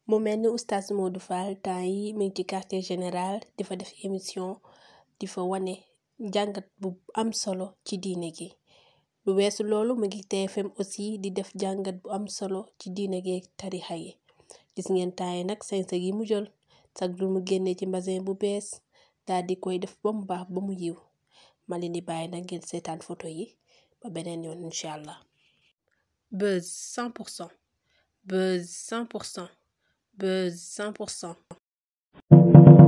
mu mel ni oustaz Modou Fall temps yi mi ngi ci quartier général di fa def émission di fa wane jàngat bu am solo ci diine gi lu weesu loolu mu ngi TFM aussi di def jàngat bu am solo ci diine gi ak tarixa yi gis ngeen temps yi nag sañse gi mu jël sag lu mu génnee ci mbasin bu bees daal di koy def ba mu baax ba mu yiw ma leen di bàyyi nag ngeen seetaan photo yi ba beneen yoon incha allah. Buzz 100% Buzz 100% Buzz 100%.